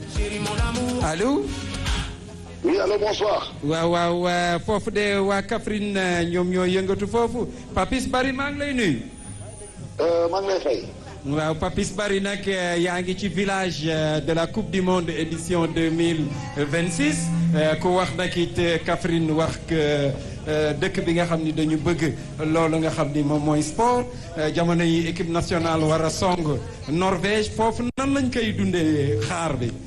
allo. oui allo bonsoir. waaw waaw foofu de waa Kaffrine ñoom ñoo yëngatu foofu Papis Bari maa ngi lay nuyu. maa ngi lay fay. waaw Papis Bari nag yaa ngi ci village de la coupe du monde édition deux mille vingt six ku wax nag it Kaffrine wax dëkk bi nga xam ni dañu bëgg loolu nga xam ni moom mooy sport jamono yi équipe nationale war a song Norvège foofu nan lañ koy dundee xaar bi.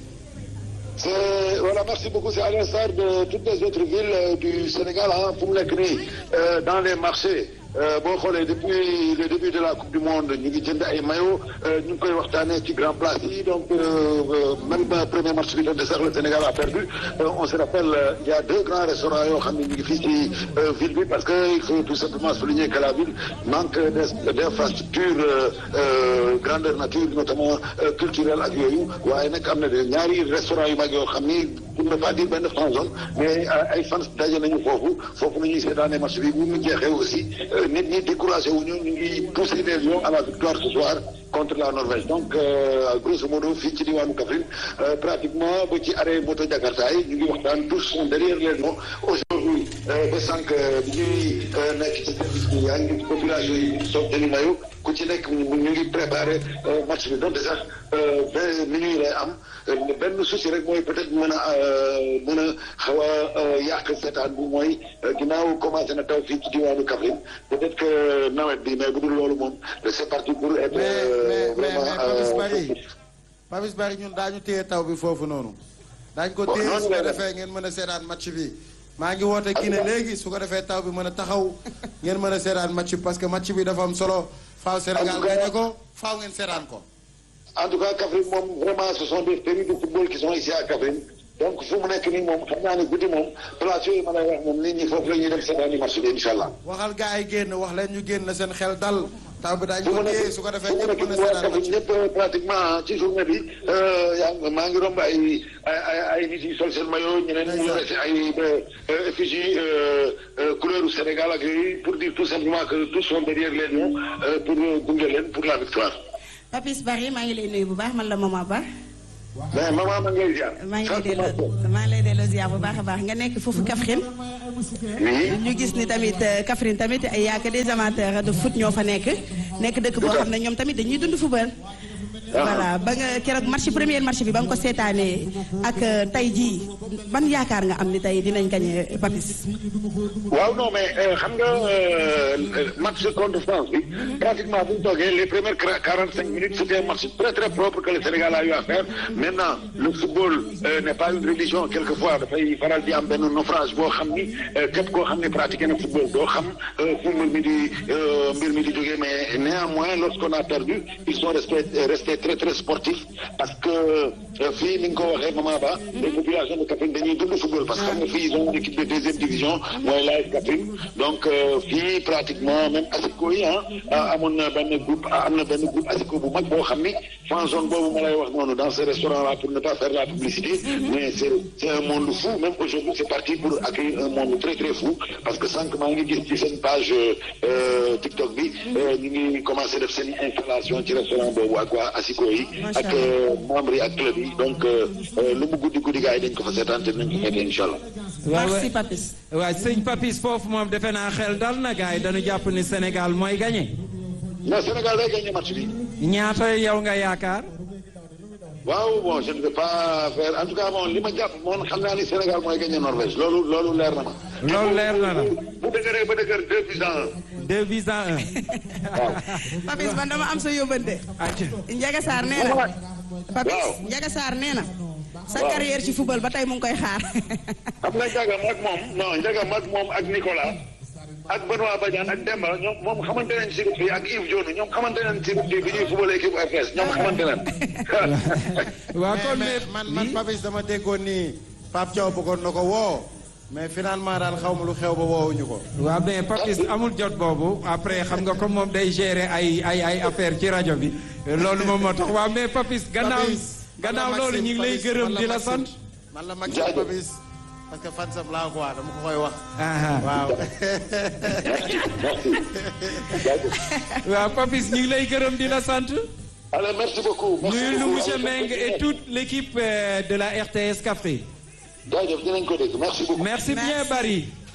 c'est voilà merci beaucoup c'est à l'instar de toutes les autres villes du Sénégal ah fu mu nekk nii dans les marchés boo xoolee depuis le début de la coupe du monde ñu ngi jënd ay maillots ñu ngi koy waxtaanee ci grand place yi donc même premier match bi doon de sax le Sénégal a perdu on se rappelle il y a deux grands restaurants yoo xam ne ñu ngi fii ci ville bi parce que il faut tout simplement souligner que la ville manque d'infrastructures grandeur nature notamment culturelle ak yooyu waaye nag am na de ñaari restaurants yu mag yoo xam ni pour ne pas dire benn fan zone mais ay fans daje nañu foofu foofu nañuy seetaanee match bi bu mu jeexee aussi nit ñi découragé wuñu ñu ngi pousser les lions à la victoire ce soir contre la Norvège donc grosso modo fii ci diwaanu Kaffrine pratiquement ba ci arrêt moto Jakarta yi ñu ngi waxtaan tous sont derrière les lions aujourd'hui ba sànq bi ñuy nekk ci service bi yaa ngi population yi soog jëli mayo ku ci nekk ñu ngi préparé match bi donte sax vingt minutes lay am benn souci rek mooy peut-être mën a mën a xaw a yàq seetaan bi mooy ginnaaw commencé na taw fii ci diwaanu Kaffrine peut-être que nawet bi mais bu dul loolu moom c'est parti pour être vraiment Papis Bari Papis Bari ñun daañu téye taw bi foofu noonu daañu ko téye su ko defee ngeen mën a seetaan match bi maa ngi woote Guinée léegi su ko defee taw bi mën a taxaw ngeen mën a seetaan match bi parce que match bi dafa am solo faaw Sénégal gagné ko faaw ngeen seetaan ko en tout cas Kaffrine moom vraiment ce sont des pays de football qui sont ici à Kaffrine donc fu mu nekk nii moom xam naa ne guddi moom place yooyu ma lay wax moom nit ñi foofu la ñuy dem seetaani match bi incha allah. waxal gars yi génn wax leen ñu génn seen xel dal. taw bi daañu fu ko mu téye nekk su ko defee fu mu ñëpp nekk mën a nii waa seetaan match Kaffrine ñëpp pratiquement ci journée bi yaa ngi maa ngi romb ay ay ay ay nit yi sol seen maillot ñeneen ñu reste ay effigie couleur u Sénégal ak yooyu pour dire tout simplement que tous sont derrière les lions pour gunge leen pour la victoire. Papis Bari maa ngi lay nuyu bu baax man la Mama Ba mais maman ma ngay ziar. maa ngi lay delloo maa ngi lay delloo ziar bu baax a baax nga nekk foofu Kaffrine oui. ñu gis ni tamit euh, Kaffrine tamit ay yaa que des amateurs de foot ñoo fa nekk nekk dëkk boo xam ne ñoom tamit dañuy dund football voilà ba nga keroog match premier match bi ba nga ko seetaanee ak euh, tey jii ban yaakaar nga am ni tey dinañ gagné Papis waaw non mais euh, xam nga euh, match contre France bi pratiquement bu ñu toogee les premières quarante cinq minutes c'était un match très très propre que le Sénégal a eu à faire maintenant le football euh, n'est pas une religion quelquefois dafay faral di am benn naufrage boo xam ni képp koo xam ne pratiqué na football doo xam fu mbir mi di mbir mi di jógee mais néanmoins lorsqu'on a perdu ils sont restés restés très très sportifs parce que fii ni nga ko waxee Mama Ba les populations de Kaffrine dañuy dund football parce que xam nga fii ils ont une équipe de deuxième division mooy l'AS Kaffrine donc fii pratiquement même ASICO yi ah amoon na benn groupe am na benn groupe ASICO bu mag boo xam ni fan zone boobu ma lay wax noonu dans ce restaurant là pour ne pas faire la publicité mais c'est c'est un monde fou même aujourd'hui c'est parti pour accueillir un monde très très fou parce que sànq maa ngi gis ci seen page TikTok bi ñu ngi commencé def seen installation ci restaurant boobu ak waa ASICO yi ak membres yi ak club yi donc lu mu guddi guddi gars yi dañ ko fa seetaan te nañ ko fekkee incha allah merci Papis waaw sëñ Papis foofu moom defe naa xel dal na gars yi dañu jàpp ni Sénégal mooy gagné non Sénégal day gagné match bi ñaata yow nga yaakaar waaw bon je ne vais pas faire en tout cas bon li ma jàpp moom xam naa ni Sénégal mooy gagné Norvège loolu loolu leer na ma. loolu leer na la bu dëgëree ba dëgër deux buts à un. deux buts à un waaw. Papis man dama am sa yóbbante acca Ndiaga Sarr nee na Papis Waaw. Ndiaga Sarr nee na sa Waaw. carrière ci football ba tey mu ngi koy xaar xam nga Ndiaga mag moom non Ndiaga mag moom ak Nicolas ak Benoît Badiane ak Demba ñoom moom xamante nañ si bi ak Yves Dione ñoom xamante nañ si bi bi ñuy football équipe RTS ñoom xamante nañ. waaw kon mais mais man man Papis dama déggoon ni Pape Thiaw bëggoon na ko woo mais finalement daal xaw ma lu xew ba woowuñu ko. waaw mais Papis amul jot boobu après xam nga comme moom day gérer ay ay ay affaire ci rajo bi loolu moom moo tax waaw mais Papis gannaaw Papis, man la gannaaw loolu ñu ngi lay Maxime, gërëm man di la Maxime. sant man la Maxime Jaajëf. Papis parce que fan sam laa quoi dama ko koy wax. aha waaw. merci. waaw Papis ñu ngi lay gërëm di la sant allez merci beaucoup. merci nuyul nu beaucoup. monsieur Allez, Meng et toute l'équipe euh, de la RTS Kaffrine jaajëf dinañ ko dégg merci beaucoup. merci bien Barry